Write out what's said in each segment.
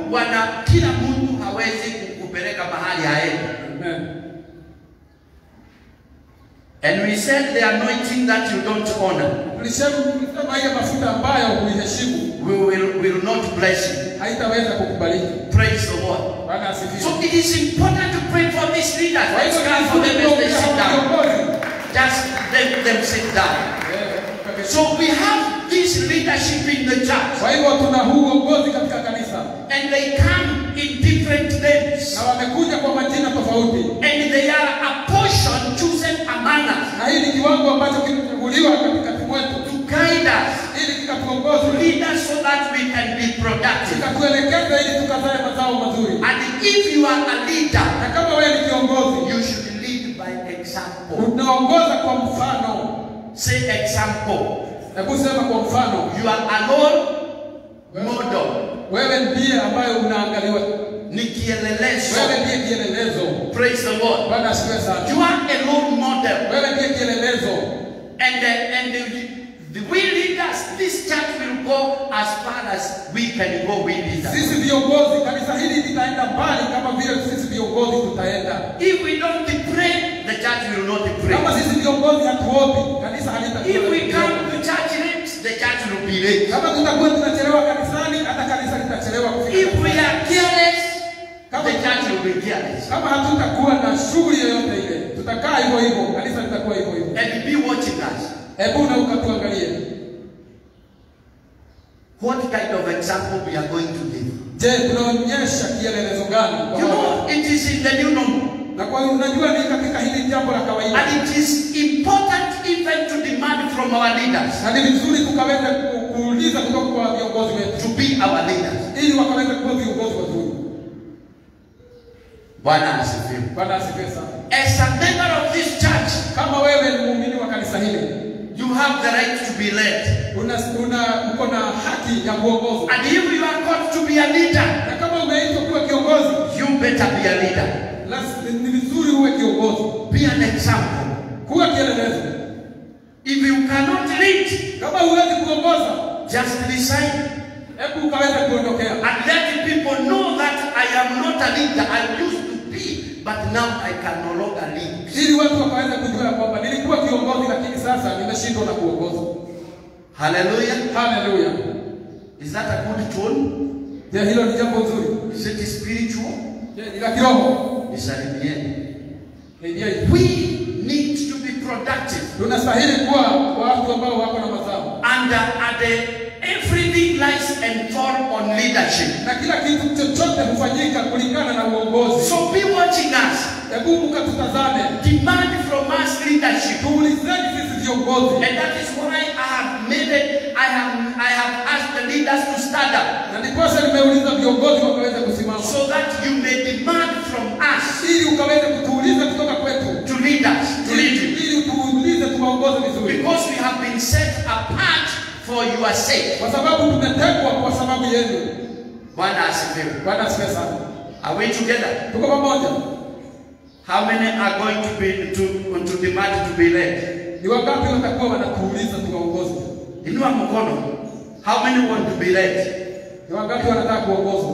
wana kila mtu hawezi kukupeleka mahali aende. Amen. And we said the anointing that you don't honor Tulisema tulisema ile mafuta ambayo huiheshimu will, will, will not bless you. haitaweza kukubaliki. Praise the Lord. Bwana asifiwe. So it is important to pray for these leaders. Kwa Let's hivyo clap for them as they sit down. viongozi. Just let them sit down. Eh, So we have this leadership in the church, Kwa hivyo tuna huu uongozi katika kanisa and they come in different names, na wamekuja kwa majina tofauti, and they are a portion chosen among us na hii ni kiwango ambacho kimechaguliwa katikati mwetu to guide us, ili to kikatuongoze, lead us so that we can be productive. kikatuelekeza ili tukazae mazao mazuri. And if you are a leader, Na kama wewe ni kiongozi, you should lead by example. unaongoza kwa mfano. Say example. Hebu sema kwa mfano, You are a role model. wewe ndiye ambaye unaangaliwa, Ni kielelezo. wewe ndiye kielelezo. Praise the Lord. Bwana asifiwe sana. You are a role model. Wewe ndiye kielelezo, And the, and the, the we leaders, this church will go as far as we can go, we leaders. sisi viongozi, kanisa hili litaenda mbali kama vile sisi viongozi tutaenda. If we don't pray, the church will not Kama pray. sisi viongozi hatuombi, kanisa If we come halitakuwa. to church late, the church will be late. Kama tutakuwa tunachelewa kanisani, hata kanisa litachelewa kufika. If we are careless, Come the on. church will be careless. Kama hatutakuwa na shughuli yoyote ile, tutakaa hivyo hivyo, kanisa litakuwa hivyo hivyo. And be watching us. Hebu na ukatuangalie, What kind of example we are going to give? je, tunaonyesha kielelezo gani kwa You watu? know, it is in the new normal. Na kwa hiyo unajua ni katika hili jambo la kawaida, And it is important even to demand from our leaders na ni vizuri tukaweza ku- kuuliza kutoka kwa viongozi wetu to be our leaders. ili wakaweza kuwa viongozi wazuri. Bwana asifiwe. Bwana asifiwe sana. As a member of this church, Kama wewe ni muumini wa kanisa hili, you have the right to be led. una, una uko na haki ya kuongozwa, And if you are called to be a leader, na kama umeitwa kuwa kiongozi, you better be a leader. las- ni vizuri uwe kiongozi, Be an example. kuwa kielelezo. If you cannot lead, Kama huwezi kuongoza, just resign hebu ukaweza kuondokea, and let the people know that I am not a leader. I used to be, but now I can no longer lead. ili watu wakaweza kujua ya kwamba nilikuwa kiongozi, lakini sasa nimeshindwa na kuongoza. Hallelujah. Haleluya! Is that a good tone? Je, hilo ni jambo nzuri? Is it spiritual? Je, ni la kiroho? Nisalimieni. Ni je, We need to be productive. tunastahili kuwa watu ambao wako na mazao, And uh, at the, everything lies and fall on leadership. na kila kitu chochote hufanyika kulingana na uongozi. So be watching us. Hebu mkatutazame, Demand from us leadership. tuulizeni sisi viongozi, And that is why I have made it, I have I have asked the leaders to stand up na ndiposa nimeuliza viongozi wakaweze kusimama, so that you may demand from us ili ukaweze kutuuliza kutoka kwetu, to lead us, to lead you. ili tuulize tuwaongoze vizuri, Because we have been set apart for your sake. kwa sababu tumetekwa kwa sababu yenu. Bwana asifiwe. Bwana asifiwe sana. Are we together? Tuko pamoja. How many are going to be to, to demand to be led? Ni wangapi watakuwa wanatuuliza tuwaongoze? Inua mkono. How many want to be led? Ni wangapi wanataka kuongozwa?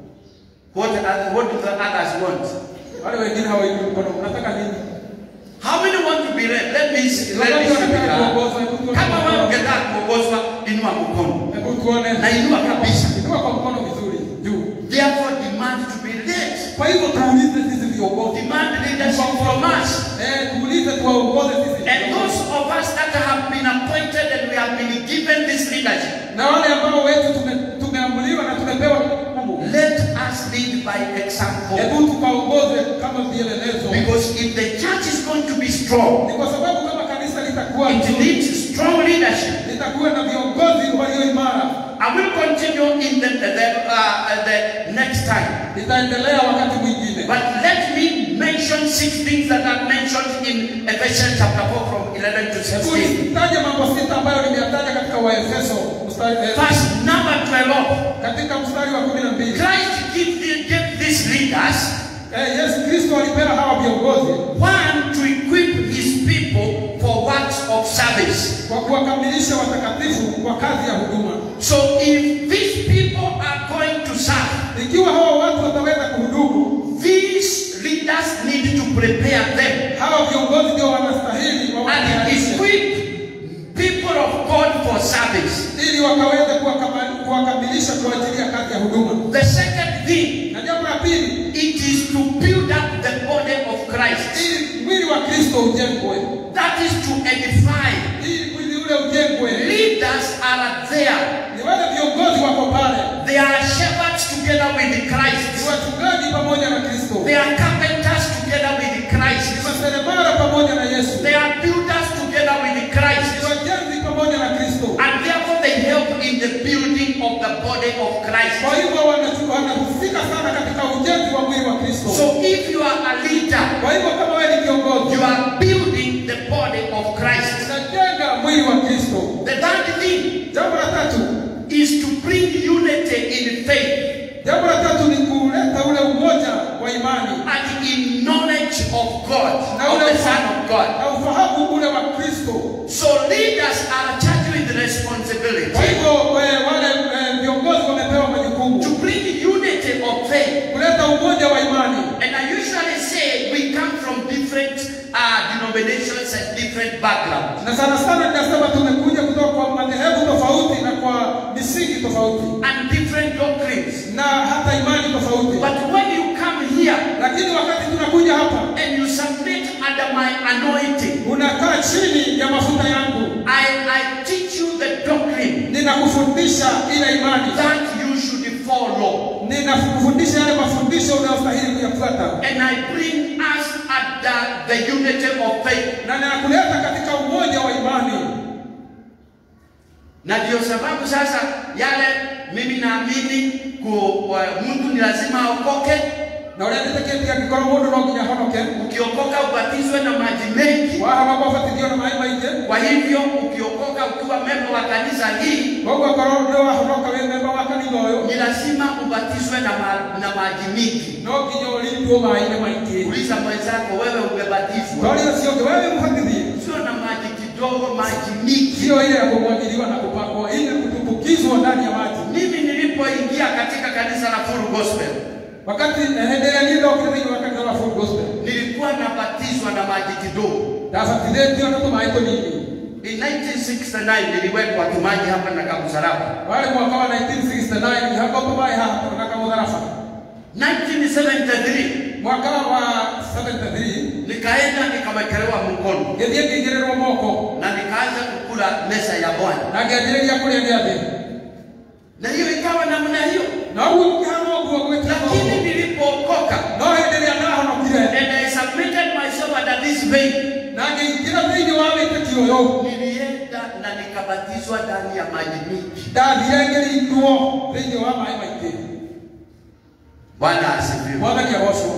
What, are- what do the others want? Wale wengine hawainui mkono, mnataka nini? How many want to be led? Let me see. Ni Let me wangapi see. wanataka here. kuongozwa? Hebu tuone. Kama wewe ungetaka kuongozwa, inua mkono. Hebu tuone. Na inua kabisa. Inua kwa mkono vizuri juu. Therefore, demand to be led. Kwa hivyo tuulize sisi viongozi. Demand leadership from us. Eh, tuulize tuwaongoze sisi. And viongozi. those of us that have been appointed and we have been given this leadership, Na wale ambao wetu tume- tumeamuliwa na tumepewa jukumu. let us lead by example. Hebu tukaongoze kama vielelezo. Because if the church is going to be strong, Ni kwa sababu kama kanisa litakuwa it nzuri, needs strong leadership. litakuwa na viongozi walio imara. I will continue in the, the, uh, the next time. Litaendelea wakati mwingine. But let me mention six things that are mentioned in Ephesians chapter 4 from 11 to Hebu 16. nitaje mambo sita ambayo nimeyataja katika Waefeso mstari eh, Verse number 12. katika mstari wa kumi na mbili. Christ gave, the- gave these leaders Eh, Yesu Kristo alipewa hawa viongozi one to equip his people for works of service. kwa kuwakamilisha watakatifu kwa kazi ya huduma. So if these people are going to serve, ikiwa hawa watu wataweza kuhudumu these leaders need to prepare them hawa viongozi ndio wanastahili and wawatayarishe equip people of God for service. ili wakaweze kuwakama- kuwakamilisha kwa ajili ya kazi ya huduma The second thing, na jambo la pili it is to build up the body of Christ. ili mwili wa kristo ujengwe That is to edify. ili mwili ule ujengwe Leaders are there. ni wale viongozi wako pale They are shepherds together with ni Christ. wachungaji pamoja na kristo They are carpenters together with ni Christ. maseremara pamoja na yesu They are builders together with ni Christ. wajenzi pamoja na kristo And therefore they help in the building of the body of Christ. kwa hivyo wana- wanahusika sana katika ujenzi wa mwili wa kristo So if you are a leader, kwa hivyo kama wewe ni kiongozi you are building the body of Christ. unajenga mwili wa kristo The third thing jambo la tatu is to bring unity in faith jambo la tatu ni kuleta ule umoja wa imani and in knowledge of God, na of ule the Son of God. na ufahamu ule wa kristo So leaders are charged with responsibility kwa hivyo eh, wale eh, viongozi wamepewa majukumu to bring unity of faith. kuleta umoja wa imani And I usually say we come from different uh, denominations and different backgrounds. na sana sana ninasema tumekuja kutoka kwa madhehebu tofauti na kwa misingi tofauti and different doctrines. na hata imani tofauti But when you come here lakini wakati tunakuja hapa and you submit under my anointing, unakaa chini ya mafuta yangu I, I teach you the doctrine ninakufundisha ile imani that you should follow. ninakufundisha yale mafundisho unayostahili kuyafuata And I bring us at the, the unity of faith. na ninakuleta katika umoja wa imani Na ndio sababu sasa yale mimi naamini ku- wa- mtu ni lazima aokoke. na ũrĩa ndĩtĩkĩtie angĩkorwo mũndũ no nginya ahonoke Ukiokoka ubatizwe na maji mengi. wahama kwabatithio na maĩ maingĩ Kwa hivyo ukiokoka ukiwa memba wa kanisa hii koguo korwo nĩ wahonoka wĩ memba wa kanitha ũyũ ni lazima ubatizwe na, ma, na maji mingi. no nginya ũrindwo maĩ-inĩ maingĩ Uliza mwenzako, wewe umebatizwa? Kauli ũcio ũngĩ wewe mũbatithie Sio na maji kidogo, maji mingi. sio ile ya kumwagiliwa na kupakwa ile kutumbukizwa ndani ya maji Mimi nilipoingia katika kanisa la Full Gospel wakati eh, hĩndĩ ĩrĩa niĩ ndokire thĩinĩ wa kanitha wa Full Gospel nilikuwa nabatizwa na maji kidogo. ndabatithĩtio na tũmaĩ tũnini In 1969 niliwekwa tumaji hapa na Kamusaraba. warĩ mwaka wa 1969 ihako tũmaĩ haha na kamũtharaba 1973 mwaka wa 73 nikaenda nikawekelewa mkono ngĩthiĩ ngĩigĩrĩrwo moko na nikaanza kukula mesa ya Bwana, na ngĩambĩrĩria kũrĩa gĩathĩ na hiyo ikawa namna hiyo. na ũguo gũkĩhana ũguo gwĩkĩra Lakini nilipookoka no hĩndĩ ĩrĩa ndahonokire and I submitted myself under this veil, na ngĩingĩra thĩinĩ wa wĩtĩkio ũyũ nilienda na nikabatizwa ndani ya maji mingi. ndathire ngĩrindwo thĩinĩ wa maĩ maingĩ Bwana asifiwe. mwathani agocwo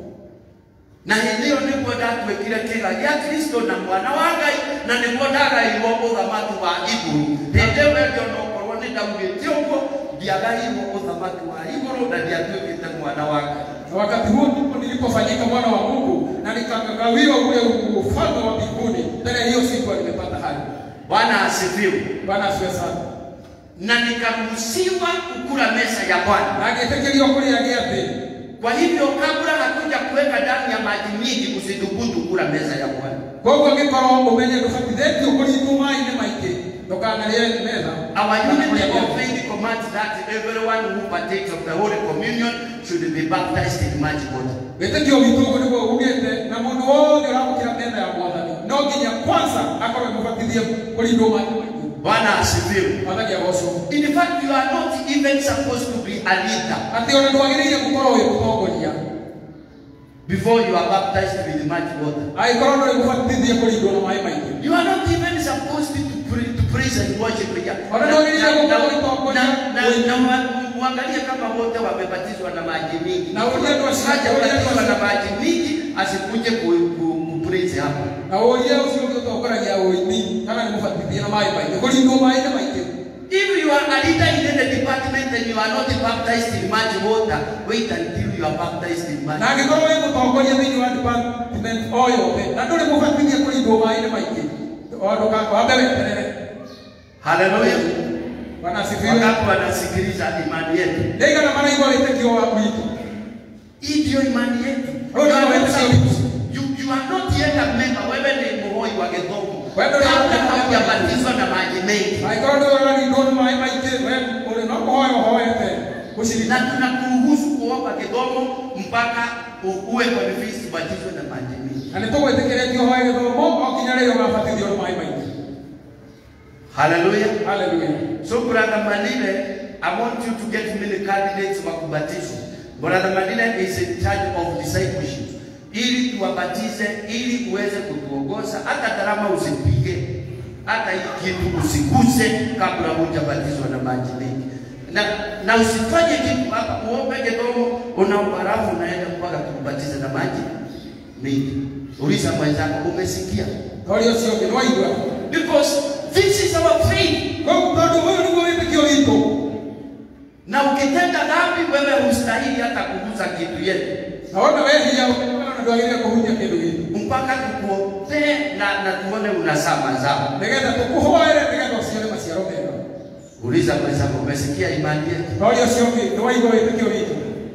na hĩndĩ ĩyo nĩguo ndatuĩkire kĩga gĩa kristo na mwana wa ngai na nĩguo ndagaĩirwo ũthamaki wa igũrũ hĩndĩ ĩyo ndio nokorwo nĩ ndaugĩte ũguo ndiagaĩirwo ũthamaki wa igũrũ na ndiatuĩkĩte mwana wa ngai na wakati huo ndipo nilipofanyika mwana wa mungu na nikagawiwa ule ufalme wa mbinguni tena hiyo siku nimepata hayo bwana asifiwe bwana asiwe sana na nikaruhusiwa kukula mesa ya bwana na ngĩtĩkĩrio kũrĩa gĩathĩ kwa hivyo kabla hatuja kuweka ndani ya maji mingi usidhubutu kula mesa ya bwana koguo ngĩkorwo ũmenye ndũbatithĩtio kũringwo maĩ-inĩ maingĩ ndũkanarĩe metha Our kana unity kũrĩa of gĩathĩ. faith commands that everyone who partakes of the Holy Communion should be baptized in much water. wĩtĩkio witũ ũguo nĩguo ugĩte na mũndũ wothe ũramũkĩra metha ya mwathani no nginya kwanza akorwo mũbatithie kũrindwo maĩ maingĩ Bwana asifiwe. mwathani agocwo In fact, you are not even supposed to be a leader atĩ ona ndwagĩrĩire gũkorwo wĩ mũtongoria before you are baptized with much water. angĩkorwo ndũrĩ mũbatithie kũrindwo na maĩ maingĩ You are not even supposed to, pre- to praise and worship here. Wala Na- ndio nilikuwa na- kwa na- kutongoza. na- na- na wa- Muangalie kama wote wamebatizwa na maji mingi. Na uliye ndo asi- Haja uliye ndo batizwa asi- na maji mingi asikuje ku, ku, ku praise hapa. na ũria ũcio ũngĩ ũtongoragia ũini kana nĩ mũbatithie na maĩ maingĩ kũrindwo maĩ-inĩ maingĩ If you are a leader in any department and you are not baptized in much water, wait until you are baptized in much na angĩkorwo wĩ mũtongoria thĩinĩ wa department o yothe na ndũrĩ mũbatithie kũrindwo maĩ-inĩ maingĩ O ndũka- wambe weterere Hallelujah. Bwana asifiwe. wakati wanasikiliza imani yetu. Ndaiga na maana igwa wĩtĩkio wa witũ. Hii ndio imani yetu. Wewe You are ndio not wewe supposed- you- you are not yet a member. Wewe ni muhoi wa gĩthomo. Wewe ndio Kabla wewe- haujabatizwa na maji mengi. Angĩkorwo ndĩ ũrarindwo nĩ maĩ maingĩ, we ũrĩ no kũhoya ũhoete gũcirika. Na tunakuruhusu kuomba gĩthomo mpaka u- uwe convinced ubatizwe na maji mengi. Na nĩtũgwĩtĩkĩrĩtie ũhoe gĩthomo o nginya rĩrĩa ũgabatithio nĩ maĩ maingĩ. Haleluya. Haleluya. So brother Malile, I want you to get many candidates wa kubatizwa. Brother Malile is in charge of discipleship. Ili tuwabatize, ili uweze kutuongoza, hata gharama usipige, hata hii kitu usiguse kabla hujabatizwa na maji mengi. Na, na usifanye kitu hapa uombe kidogo, unaomba halafu unaenda mpaka tukubatize na maji mengi. Uliza mwenzako, umesikia? Ũrĩa ũcio ũngĩ nĩ waigua. Because this is our faith. Koguo tondũ ũyũ nĩguo wĩtĩkio witũ. na ukitenda dhambi wewe hustahili hata kuguza kitu yetu Na wona wehia ũkĩona ndwagĩrĩire kũhutia kĩndũ gitũ. mpaka tukuombee na, na tuone unazaa mazao. Nĩgetha tũkũhoere nĩgetha ũciare maciaro mega. Uliza mwenzako, umesikia imani yetu? Na ũrĩa ũcio ũngĩ nĩ waigua wĩtĩkio witũ.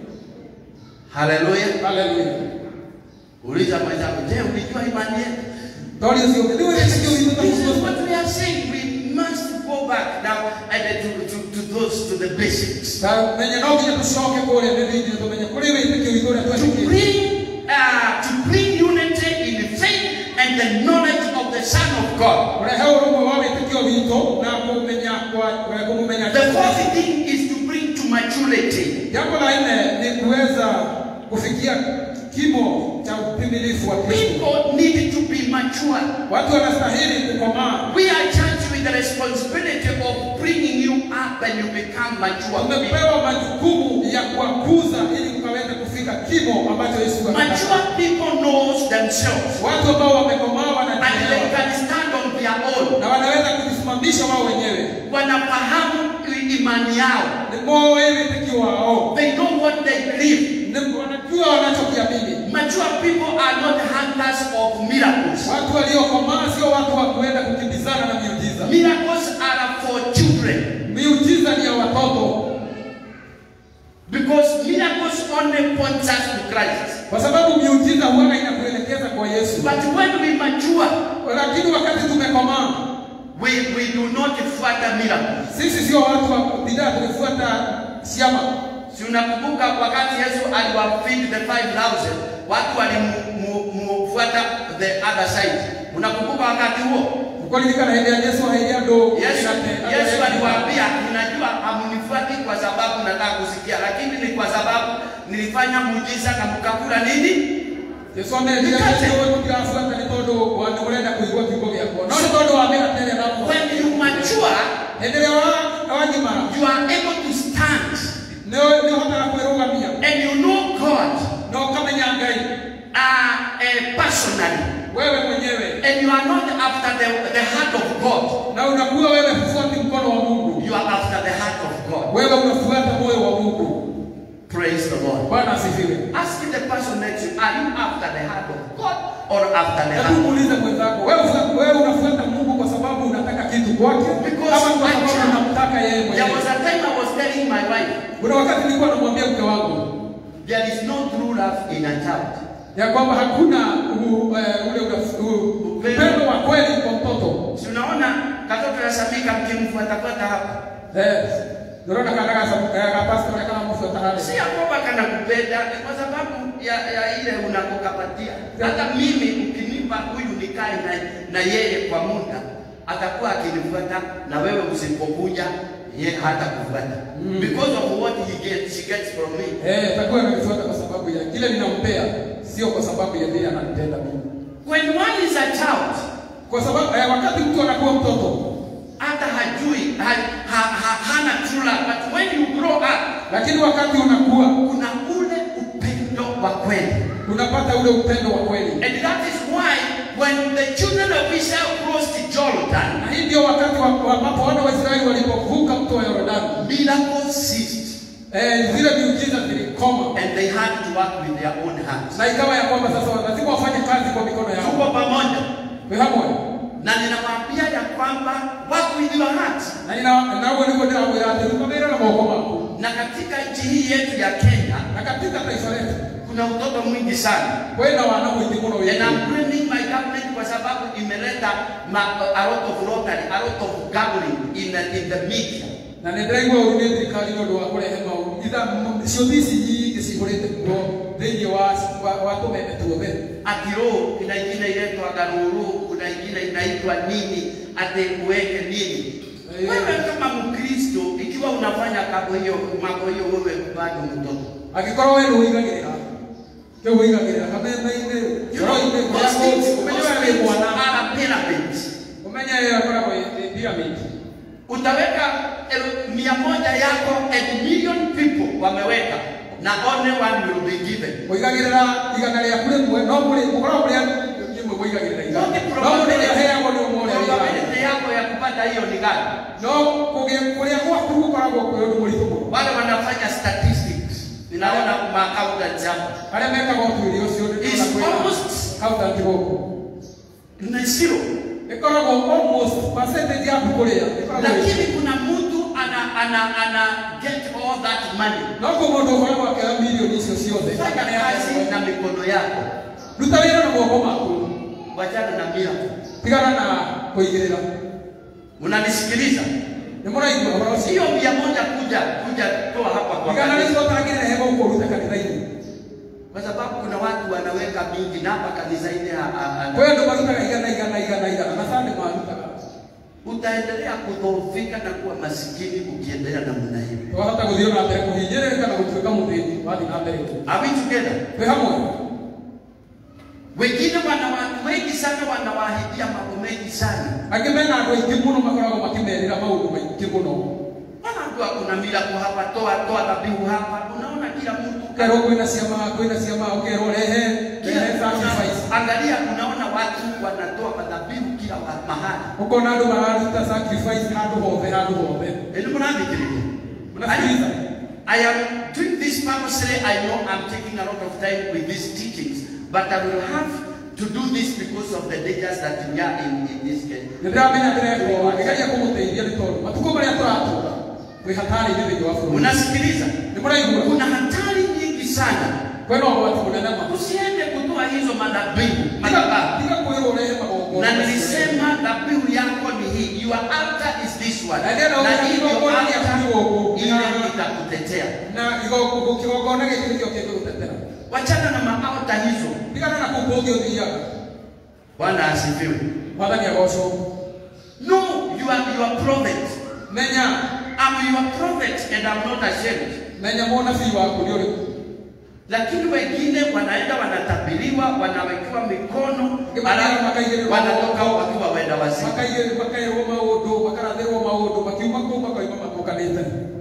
Haleluya! Haleluya. Uliza mwenzako, je, ulijua imani yetu? Na ũrĩa ũcio ũngĩ nĩ wĩtĩkio witũ ta This is mũndũ. what we are saying. We must go back now and to, to, to those to the basics. Ta menye no nginya tũcoke kũrĩa thĩinĩ tũmenye kũrĩ wĩtĩkio witũ ũrĩa To twetĩkĩtie. bring uh, to bring unity in the faith and the knowledge of the Son of God. Kũrehe ũrũmwe wa wĩtĩkio witũ na kũmenya kwa- kwa kũmũmenya The fourth thing is to bring to maturity. Jambo la nne ni kuweza kufikia kimo cha utimilifu wa Kristo. People need to be mature. Watu wanastahili kukomaa. We are charged with the responsibility of bringing you up and you become mature. people. Tumepewa majukumu ya kuwakuza ili ukaweze kufika kimo ambacho Yesu anataka. Mature people knows themselves Watu ambao wamekomaa and they wanajielewa can stand on their own. na wanaweza kujisimamisha wao wenyewe. Wanafahamu imani yao. Ni moyo wĩtĩkio wao. They know what they believe. Ni wanajua wanachokiamini. Mature people are not hunters of miracles. Watu waliokomaa sio watu wa kuenda kukimbizana na miujiza. Miracles are for children Miujiza ni ya watoto, because miracles only point us to Christ. kwa sababu miujiza huwa inakuelekeza kwa Yesu. But when we mature, Lakini wakati tumekomaa, we, we do not fuata miracles. sisi sio watu wa bidhaa, tumefuata siama. Si unakumbuka wakati Yesu aliwafeed the 5000 watu walimfuata the other side. Unakumbuka wakati huo? Kukolilika na hende ya Yesu haidia ndo. Yesu, Yesu aliwaambia, unajua hamunifuati kwa sababu nataka kusikia, lakini ni kwa sababu nilifanya muujiza na mkakula nini? Yesu ameendea Mkate. Yesu wewe tukiafuata ni tondo wa murenda kuigua kiugo gyakwa. No ni tondo wa mega tele na When you mature, endelea wa awanyimara. you are able to stand Ne ne hotara kwirugamia. and you know God No kamenya ngai. uh, uh, personally Wewe mwenyewe and you are not after the, the heart of God. na unakuwa wewe hufuati mkono wa Mungu. You are after the heart of God. Wewe unafuata moyo wa Mungu. Praise the Lord. Bwana asifiwe. Ask the person next to you, are you after the heart of God or after the Hebu heart? muulize mwenzako, wewe ufa- wewe unafuata Mungu kwa sababu unataka kitu kwake Because ama kwa sababu I- unamtaka yeye There mwenyewe? was a time I was telling my wife, Kuna wakati nilikuwa namwambia mke wangu there is no true love in a child. ya kwamba hakuna u, eh, ule unaf- u- upendo wa kweli kwa mtoto. Si unaona katoto ya Samika mkimfuatafuata hapa, Eh, unaona kana kasa kapasta kana kama mfuata hali. si ya kwamba kana kupenda, ni kwa sababu ya, ya ile unakokapatia. Hata mimi ukinipa huyu nikae na, na yeye kwa muda, atakuwa akinifuata na wewe usipokuja ye hata kufuata Mm. because of what he gets, she gets from me. Eh, atakuwa ananifuata kwa sababu ya kile ninampea, sio kwa sababu ya vile ananitenda mimi. When one is a child, Kwa sababu eh, wakati mtu anakuwa mtoto hata hajui ha, ha, ha, hana true love, but when you grow up lakini wakati unakuwa kuna ule upendo wa kweli unapata ule upendo wa kweli, and that is why when the children of Israel crossed Jordan na hii ndio wakati wa- wa- ambapo wana wa Israeli walipovuka mto wa Yordani, miracles ceased eh, zile miujiza zilikoma, and they had to work with their own hands na ikawa ya kwamba sasa lazima wafanye kazi kwa mikono yao. tuko pamoja Kwa hamwe na ninawaambia ya kwamba work with your heart. na nina- naguo nĩguo ndĩramwĩra atĩ ruta wĩra na moko maku Na katika nchi hii yetu ya Kenya na katika taifa letu kuna utoto mwingi sana, kwĩna wana mũingĩ mũno and wĩkũ I'm blaming my government kwa sababu imeleta ma- a lot of lottery, a lot of gambling in the, in the media. na nĩ ndĩraigua ũru nĩ thirikari nĩ ũndũ wa kũrehe maũndũ itha ciũthi ici nyingĩ cihũrĩte kuo thĩinĩ wa wa- wa tũmeme tuothe Ati roho kuna ingine inaitwa garuru, kuna ingine inaitwa nini, ati uweke nini. Eh. Wewe kama Mkristo, ikiwa unafanya mambo hiyo mambo hiyo, wewe bado mtoto. angĩkorwo we nĩwĩigagĩrĩra kĩu wĩigagĩrĩra kameme-inĩ ngoro-inĩ kũrĩa Those kũngĩ things- ũmenye those we wĩ things mwana are pyramids. ũmenye ĩyo ĩkoragwo ĩ ĩ pyramid Utaweka elu- mia moja yako and million people wameweka na only one will be given. mũigagĩrĩra igana rĩaku rĩmwe no mũrĩ mũkoragwo mũrĩ imwe mũigagĩrĩra igana Wote no mũndũ ũrĩa aheagwo nĩ ũmwe ũrĩa wĩigagĩrĩra probability yako ya kupata hiyo ni gani? no kũgĩa kũrĩa gwaku gũkoragwo kwĩ ũndũ mũritũ mũno Wale wanafanya statistics, ninaona maaccountant hapa arĩa mekaga ũtuĩria ũcio nĩ is ndĩrona kwĩna almost accountant gũkũ ni zero, ĩkoragwo almost percentage yaku kũrĩa ĩkoragwo ĩ- lakini kuna mtu ana ana ana get all that money. no kũ mũndũ ũkoragwo akĩoya milioni icio ciothe Fanya kazi na mikono yako, ruta wĩra na moko maku wachana na mira. tigana na kũigĩrĩra Mnanisikiliza? nĩ mũraigua ũhoro ũcio Hiyo mia moja kuja kuja toa hapa kwa igana kanisa. rĩcio ũtangĩrehe gũkũ ruta kanitha-inĩ kwa sababu kuna watu wanaweka mingi na hapa kanisani ha- ha- ha- kwĩ andũ marutaga igana igana igana igana na sande marutaga utaendelea kudhoofika na kuwa masikini ukiendelea namna hiyo. twahota gũthiĩ na mbere kũhinyĩrĩrĩka na gũtuĩka mũthĩni wathiĩ na mbere Are we together? twĩ hamwe Wengine wana watu wengi sana wanawaahidia mambo mengi sana. angĩ mena andũ aingĩ mũno makoragwo makĩmerĩra maũndũ maingĩ mũno Wanaambiwa kuna miracle hapa, toa toa dhabihu hapa. Unaona kila mtu ũkerwo kwĩna ciama kwĩna ciama ũkerwo rehe kila rehe sacrifice angalia, unaona watu wanatoa madhabihu kila wa- mahali. ũkona andũ mararuta sacrifice handũ hothe handũ hothe Ndio mnafikiri. Unasikiliza? I am doing this purposely. I know I'm taking a lot of time with these teachings, but I will have to do this because of the dangers that we are in in this case. nĩndĩramenya ndĩrekwo ngĩgeria kũmũteithia nĩ tondũ matukũ marĩa tũratũra twĩ hatari-inĩ thĩinĩ wa bũrũri Unasikiliza? nĩ mũraigua Kuna hatari nyingi sana. kwĩna ũgwati mũnene ma Usiende kutoa hizo madhabihu madhabahu. tiga kwĩrwo ũrehe magongona Na macio. nilisema dhabihu yako ni hii. Your altar is this one. Na ndio Na naona hii ndio kigongona ni altar kidogo. ile Na- itakutetea. na igo- kigongona gĩkĩ nĩkĩo kĩngĩgũtetera Wachana na maauta hizo. tigana na kũu kũngĩ ũthiaga Bwana asifiwe. mwathani agocwo No, you are you are prophet. menya I'm your prophet and I'm not ashamed. menya mũnabii waku nĩ ũrĩkũ Lakini wengine wanaenda wanatabiriwa, wanawekewa mikono, Kama alafu makaigĩrĩrwo wanatoka maũndũ. wakiwa wenda wazimu. Makaigĩ- makaĩrwo maũndũ makarathĩrwo maũndũ makiuma kũu makoima matũkanĩte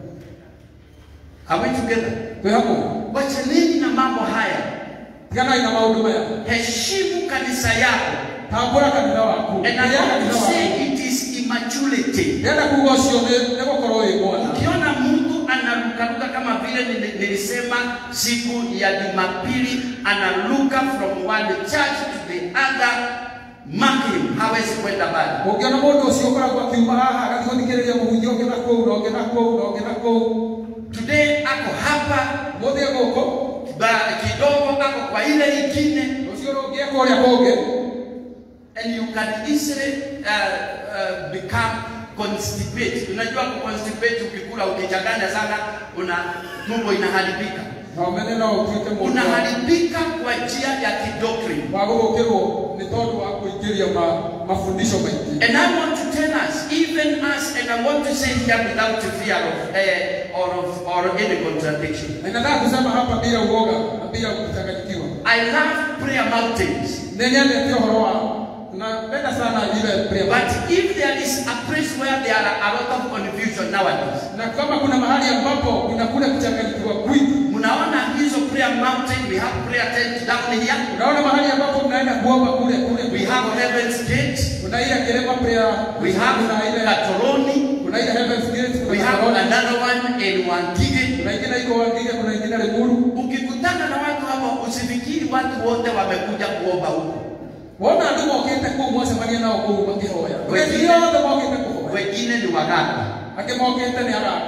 Are we together? twĩ hamwe Wachaneni na mambo haya. tiganai na maũndũ maya Heshimu kanisa yako. tambũra kanitha waku And I Rĩrĩa want kanitha to waku say it is immaturity. ndĩrenda kuga ũcio nĩ- nĩ gũkorwo wĩ mwana Ukiona mtu anarukaruka kama vile nili- nilisema siku ya Jumapili, anaruka from one church to the other, mark him, hawezi kwenda mbali. ũngĩona mũndũ ũcio ũkoragwo akiuma haha agathiĩ gũthikĩrĩria mũhunjia ũngĩ na kũu na ũngĩ na kũu na ũngĩ na kũu Today ako hapa mũthĩ gũkũ ba, kidogo ako kwa ile ingine, rũciũ rũngĩ eka ũrĩa kũngĩ and you can easily uh, uh, become constipate. Unajua constipate, ukikula ukichanganya sana, una tumbo inaharibika, na ũmene no ũtuĩke mũndũ wa- unaharibika kwa njia ya kidoctrine. wa gũgũkĩrwo nĩ tondũ wa kũingĩria ma- mabundisho maingĩ And I want to tell us, even us, and I want to say here without fear of, uh, or of or any contradiction. na nataka kusema hapa bila uoga na bila kuchanganyikiwa I love prayer mountains, nĩ nyendete ũhoro wa napenda sana ile prayer but if there is a place where there are a lot of confusion nowadays, na kama kuna mahali ambapo kuna kule kuchanganyikiwa kwingi mnaona hizo prayer mountain, we have prayer tent down here, unaona mahali ambapo mnaenda kuomba kule kule we have heaven's gate, kuna ile kirema prayer we have kuna ile Katoroni, kuna ile heavens gate we kuna have Karoli, another one in Wangige. kuna ingine iko Wangige kuna ingine Limuru Ukikutana na watu hapo, usifikiri watu wote wamekuja kuomba huko. wona andå mokĩte kũu mwacemania nao kũu makĩhoya Wengine- Wengine othe mokĩte kũhoya wengine ni waganga angĩ mokĩte nĩ araka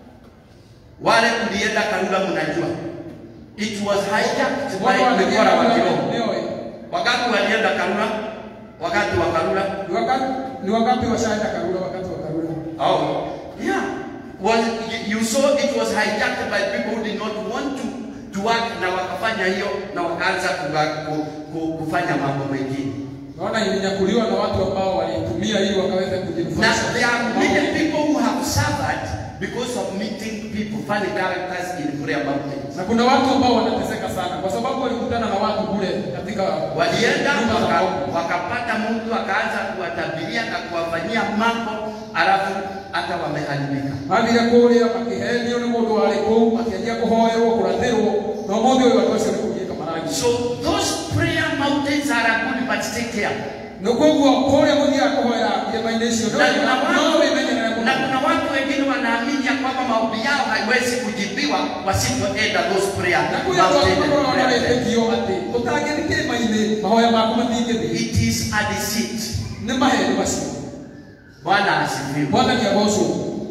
wale kulienda Karura, mnajua it was hijacked by mekora wa kiroho. nĩoĩ Wakati walienda Karura, wakati wa Karura, Ni wakati- ni wakati washaenda karura wakati wa karura oh yeah, was you saw it was hijacked by people who did not want to to work, na wakafanya hiyo na wakaanza kuga- ku- ku- kufanya mambo mengine. naona ilinyakuliwa na watu ambao walitumia ili wakaweza Now kujinufaisha there are many people who have suffered because of meeting people, funny characters in prayer mountains. na kuna watu ambao wanateseka sana kwa sababu walikutana na watu kule katika Walienda nyumba za waka, maombi. wakapata mtu akaanza kuwatabiria na kuwafanyia mambo, alafu hata wameharibika. mathire kũrĩa makĩhenio nĩ mũndũ warĩ kũu makĩanjia kũhoerwo kũrathĩrwo na ũmũthĩ ũyũ andũ acio nĩ kũgiĩka marangi So those prayer mountains are a good, but take care. nĩ koguo kũrĩa mũthiaga kũhoera irĩma-inĩ icio Na kuna no watu, wĩmenyerere na mũno kuna watu wengine wanaamini ya kwamba maombi yao haiwezi kujibiwa wasipoenda those prayer na kwĩ andũ angĩ mountains. and makoragwo na prayer beds. wĩtĩkio atĩ ũtangĩthi kĩrĩma-inĩ mahoya maku matingĩthi It is a deceit. nĩ maheni macio Bwana asifiwe. mwathani agocwo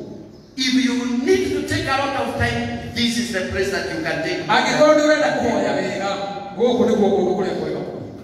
If you need to take a lot of time, this is the place that you can take. angĩkorwo nĩ ũrenda kũhoya wega gũkũ nĩguo kũndũ kũrĩa kwega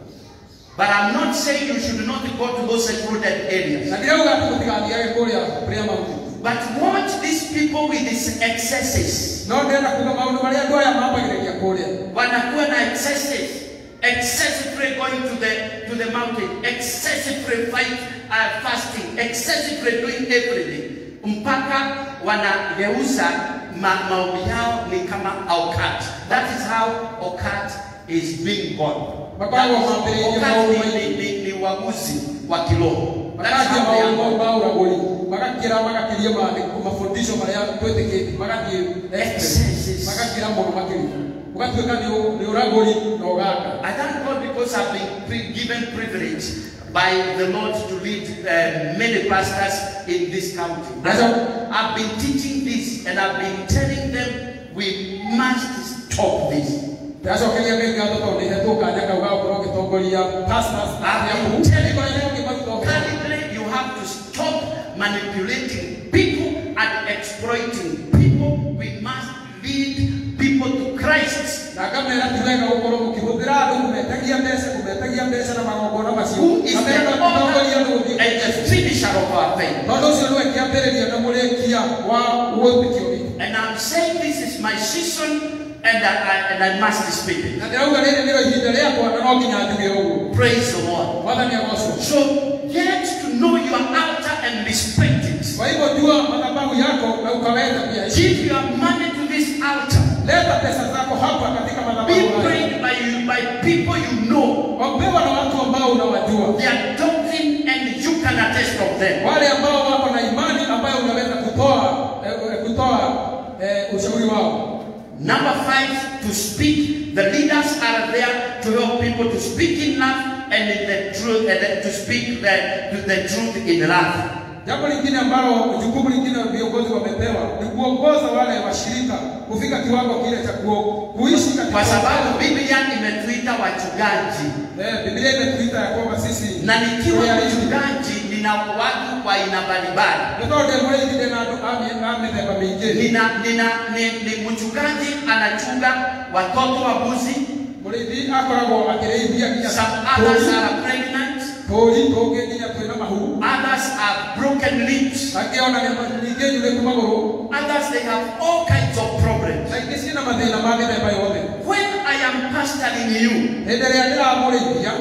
But I'm not saying you should not go to those secluded areas. na ndirauga atĩ mũtigathiage kũrĩa prayer mountain But watch these people with these excesses. no ndĩrenda kuga maũndũ marĩa andũ aya mambagĩrĩria kũrĩa Wanakuwa na excesses. Excessive prayer going to the to the mountain. Excessive prayer fight, uh, fasting. Excessive prayer doing everything. Mpaka wanageuza ma, maombi yao ni kama occult. That is how occult is being born. Makoragwo That is- mambĩrĩirie occult maũndũ ni, maingĩ. ni, ni, ni uaguzi wa kiroho. That is makanjia how they are maũndũ born. ma ũragũri magakĩra magakĩria maandĩko mabundisho marĩa twĩtĩkĩtie magathiĩ Excesses. magakĩra mũno makĩria ũgatuĩka nĩ ũ- nĩ ũragũri na ũgaka I thank God because I've been pre- given privilege by the Lord to lead uh, many pastors in this country. And so I've been teaching this and I've been telling them we must stop this. ndacokeria ngai ngatho tondũ nĩ hetwo kanya kau ga gũkorwo ngĩtongoria pastors I've arĩa been kũu. telling Nĩkorwo nĩ you, ngĩmatongoria. currently you have to stop manipulating people and exploiting people. We must lead people to Christ. na ngamera ti wega gũkorwo mũkĩhũthĩra andũ kũmetagia mbeca kũmetagia mbeca na magongona macio Who is Na the mena gũtongoria andũ author gũthiĩ and the finisher of our faith? tondũ ũcio nĩwe kĩambĩrĩria na mũrĩkia wa wĩtĩkio witũ And I'm saying this is my season and I, I, and I must speak it. na ndĩrauga rĩrĩ nĩrĩo ihinda rĩakwa na no nginya njuge ũguo Praise the Lord. mwathani agocwo So get to know your altar and respect it. kwa hivyo jua madhabahu yako na ukaweza pia Give your money to this altar. leta pesa zako hapa katika Be madhabahu haya prayed by you by people you know. wapewa na watu ambao unawajua Their doctrine and you can attest of them. wale ambao wako na imani ambayo unaweza kutoa eh, eh, kutoa eh, ushauri wao Number five, to speak. The leaders are there to help people to speak in love and in the truth, and to speak the, to the truth in love. jambo lingine ambalo jukumu lingine viongozi wamepewa ni kuongoza wale washirika kufika kiwango kile cha ku- kuishi katika Kwa sababu Biblia imetuita wachungaji, eh, Biblia imetuita ya kwamba sisi na nikiwa tuyaishi. mchungaji nina watu wa aina mbalimbali. Nĩtondũ mũrĩithie na andũ a mĩ- a mĩthemba mĩingĩ Nina, nina, ni, ni mchungaji anachunga watoto wa mbuzi, mũrĩithi akoragwo akĩrĩithia nginya some others tũũri- are pregnant, tũũri tũngĩ nginya twĩna mahu others have broken limbs, angĩ ona nĩ- ningĩ njurĩku magũrũ others they have all kinds of problems. na ingĩ ciĩna mathĩna ma mĩthemba yothe When I am pastoring you, hĩndĩ ĩrĩa ndĩramũrĩithia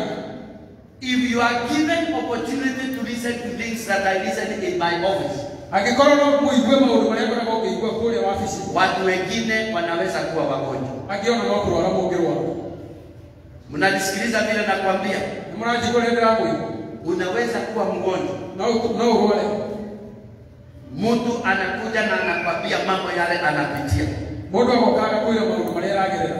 if you are given opportunity to listen to things that I listen in my office, angĩkorwo no mũigue maũndũ marĩa ngoragwo ngĩigua kũrĩa wabici watu wengine wanaweza kuwa wagonjwa. angĩ ona no kũrwara mũngĩrwara Mnanisikiliza vile nakwambia, nĩ mũranjigua rĩrĩa ndĩramwĩra unaweza kuwa mgonjwa. no no ũrware Mtu anakuja na anakwambia mambo yale anapitia. mũndũ agokaga kwĩra maũndũ marĩa aragerera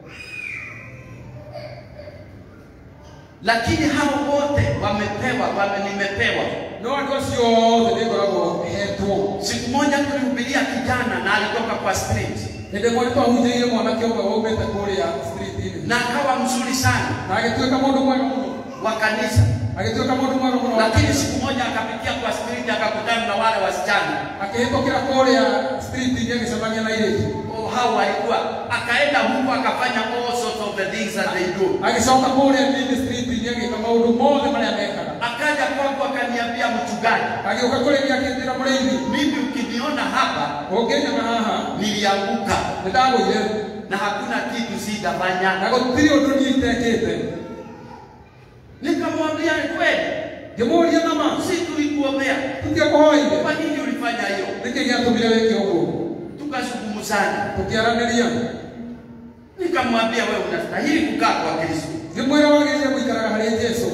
lakini hao wote wamepewa wame, nimepewa. no andũ acio othe nĩ ngoragwo hetwo Siku moja tulihubiria kijana na alitoka kwa street hĩndĩ ĩmwe nĩ twahunjĩirie mwanake ũmwe waumĩte kũrĩa street-inĩ na akawa mzuri sana, na agĩtuĩka mũndũ mwega mũno wa kanisa agĩtuĩka mũndũ mwega mũno wa lakini kanitha. siku moja akapitia kwa street akakutana na wale wasichana akĩhĩtũkĩra kũrĩa street-inĩ agĩcemania na airĩtu oh, hao walikuwa akaenda huko akafanya all sorts of the things that they do agĩcoka kũrĩa nini street-inĩ agĩka maũndũ mothe marĩa mekaga akaja kwangu akaniambia mchungaji agĩũka kũrĩ niĩ akĩnjĩra mũrĩithi mimi ukiniona hapa ũngĩnyaga haha nilianguka nĩndagũire na hakuna kitu sitafanya na gũtirĩ ũndũ niĩ itekĩte nikamwambia ni kweli ngĩmũũria nama si tulikuombea tũtiakũhoire kwa nini ulifanya hiyo nĩkĩ gĩatũmire wĩke ũguo tukazungumzana tũkĩaranĩria nikamwambia wewe unastahili kukaa kwa kristo ngĩmwĩra wagĩrĩire gũikaraga harĩ jesũ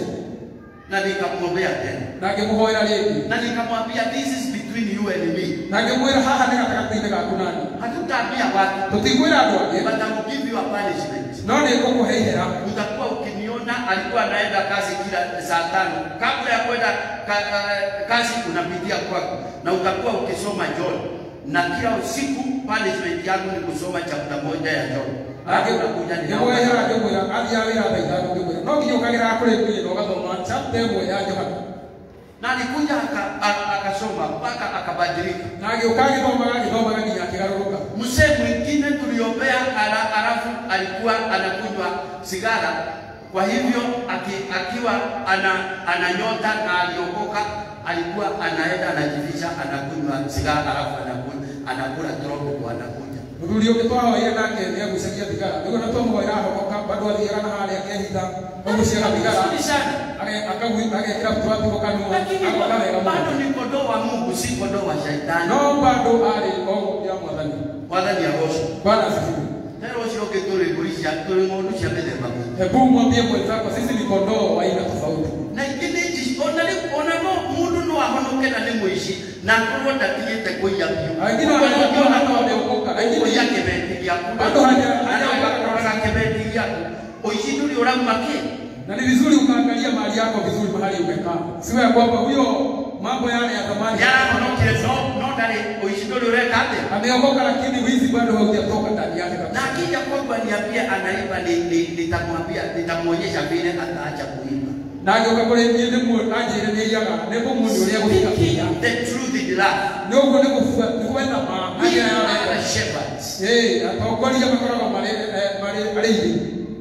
na nikamwombea tena na ngĩmũhoera rĩngĩ na nikamwambia this is between you and me na ngĩmwĩra haha nĩ gatagatĩ-inĩ gaku nani hatutaambia watu tũtikwĩra andũ angĩ but I will give you a punishment no nĩ ngũkũhe ihera utakuwa ukiniona alikuwa anaenda kazi kila saa tano kabla ya kwenda ka, uh, kazi unapitia kwako na utakuwa ukisoma John na kila usiku punishment yangu ni kusoma chapter moja ya John Alafu unakuja ninaomba. ngĩmwehera ngĩmwĩra athiaga wĩra thaa ithano ngĩmwĩra no nginya ũkagĩraga kũrĩ niĩ na ũgathoma chapter ĩmwe ya johana na alikuja aka- a- akasoma mpaka akabadilika na agĩũka agĩthomaga agĩthomaga nginya akĩgarũrũka mzee mwingine tuliombea ala, alafu alikuwa anakunywa sigara kwa hivyo aki, akiwa ana, ananyota na aliokoka alikuwa anaenda anajivisha anakunywa sigara alafu anakunywa anakula tropico anakuja mũthuri ũngĩ twahoire nake nĩagucagia thigara nĩguo na twamũhoera ahonoka bado athiaga na harĩa akehitha aguciaga thigara Nzuri sana Age- akagwi- agekĩra tũratũgo kanua lakini agoka wega bado mũno ni kondoo wa Mungu si kondoo wa shaitani no bado arĩ o ya mwathani mwathani agocwo bwana asifiwe tena ũcio ũngĩ tũrĩ mbũri cia tũrĩ ng'ondu cia mĩthemba mĩingĩ hebu mwambie mwenzako sisi ni kondoo wa aina tofauti na ingine ici ona rĩu ona no mũndũ no ahonoke na nĩ mũici na akorwo ndatigĩte kũiya biũ Wengine wanajiona kama wameokoka, lakini- kũiya kĩbeti gĩaku Bado haja- Arĩa ũgakoraga kĩbeti gĩaku ũici ndũrĩ ũrauma kĩ na ni vizuri ukaangalia mali yako vizuri mahali umekaa siwe ya kwamba huyo mambo yale ya zamani nĩarahonokire no no ndarĩ ũici ndũrĩ ũreka atĩa ameokoka lakini wizi bado haujatoka ndani yake na kabisa akija kwangu aniambie anaiba ni- ni- nitamwambia nitamwonyesha vile ataacha kuiba na agĩũka kũrĩ niĩ nĩmuo anjĩre nĩ iyaga nĩ kũmuonia ũrĩa gũtiga Speaking the truth in love nĩ ũguo nĩ gũbua- nĩ gwetha ma we arĩa are yarenda the shepherds Ĩĩ, atongoria makoragwo marĩ eh, marĩ arĩithi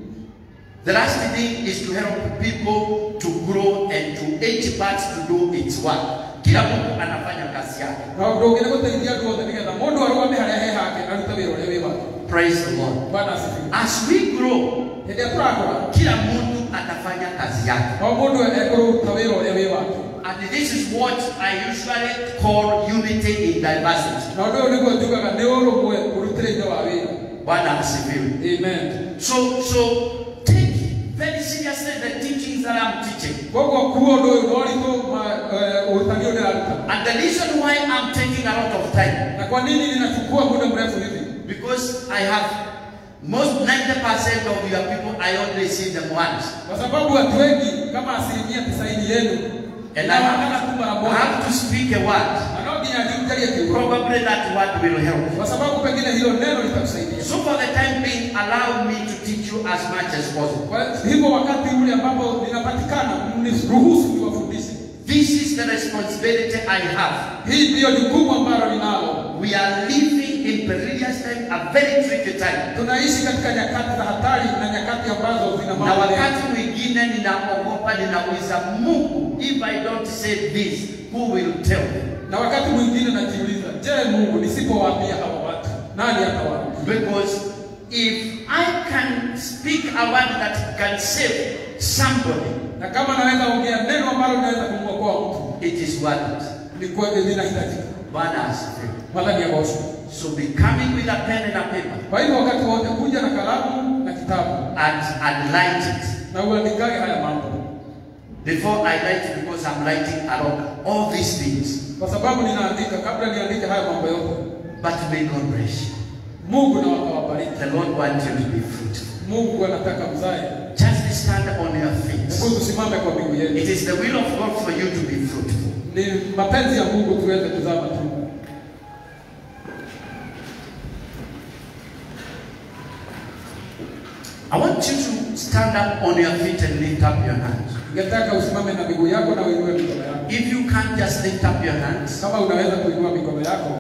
The last thing is to help people to grow and to each part to do its work. Kila mtu anafanya kazi yake. na ũndũ ũngĩ nĩ gũteithia andũ othe nĩgetha mũndũ arũgame harĩa he hake arute wĩra ũrĩa wĩ wake Praise the Lord. bwana asifiwe As we grow, hĩndĩ ĩrĩa tũrakũra kila mtu atafanya kazi yake. o mũndũ ekũruta wĩra ũrĩa wĩ wake And this is what I usually call unity in diversity. na ũndũ ũyũ nĩguo njugaga nĩ ũrũmwe ũrutĩre-inĩ wa wĩra Bwana asifiwe. amen So, so take very seriously the teachings that I'm teaching. koguo kuo ũndũ ũyũ no ũritũ ma- eh, ũrutani ũyũ ndĩraruta And the reason why I'm taking a lot of time, na kwa nini ninachukua muda mrefu hivi because I have most 90% of your people, I only see them once. kwa sababu watu wengi kama asilimia tisaini yenu And I inaonekana tu mara have, I moja have to speak a word. na no nginya ngiujalie kiugo Probably that word will help. kwa sababu pengine hilo neno litakusaidia So for the time being, allow me to teach you as much as possible. kwa hivyo wakati ule ambapo linapatikana mniruhusu niwafundishe This is the responsibility I have. hii ndiyo jukumu ambalo ninalo We are living in perilous time, a very tricky time. tunaishi katika nyakati za hatari na nyakati ambazo zina Na mambo mengi. wakati mwingine ninaogopa, ninauliza Mungu, if I don't say this, who will tell me? na wakati mwingine najiuliza je mungu nisipowaambia hawa watu nani atawaambia Because if I can speak a word that can save somebody, na kama naweza ongea neno ambalo linaweza kumwokoa mtu it is worth it. ni kweli linahitajika Bwana asifiwe. madhani ya bosho So be coming with a pen and a paper kwa hivyo wakati wote kuja na kalamu na kitabu and, and light it. na uandikage haya mambo Before I write it, because I'm writing along all these things. kwa sababu ninaandika kabla niandike haya mambo yote But may God bless you. mungu na wakawabariki The Lord wants you to be fruitful. mungu anataka mzae Just stand on your feet. hebu tusimame kwa miguu yetu It is the will of God for you to be fruitful. ni mapenzi ya mungu tuweze kuzaa matunda I want you to stand up on your feet and lift up your hands. ningetaka usimame na miguu yako na uinue mikono yako If you can't just lift up your hands, kama unaweza kuinua mikono yako